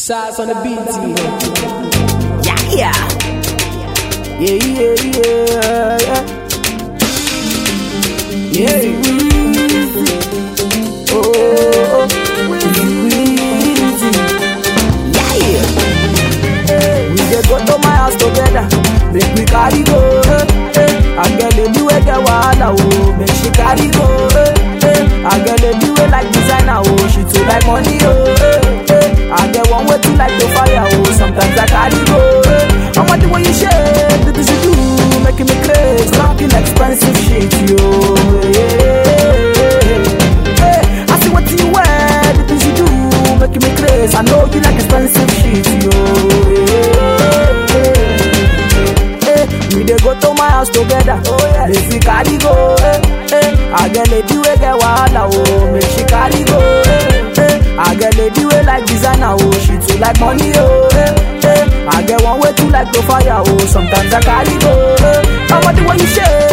Shots on the beat, Yeah, yeah. yeah, yeah, yeah, yeah. Yeah. Oh, oh, Yeah, yeah. we dey go to my house together, make we carry go. Eh, eh. I get lady wey get wahala, oh, make she carry go. Eh, eh. I get lady wey like designer, oh, she too like money, oh. Eh, eh. I get one way too like to fire, oh, sometimes I carry go. Eh. I want the way you shake, the things you do, making me crazy, talking expensive shit, yo. Yeah. Hey, I see what you wear, the things you do, making me crazy. I know you like expensive shit, yo. Hey, we dey go to my house together. Oh yeah, make we carry go. Hey, hey. I get lady wey get wahala, oh, make she carry go. Hey, hey. I get lady wey like designer, oh, she too like money, oh. Hey, hey. I get one way too like to fire, oh, sometimes I carry go. Hey, I want the way you shake.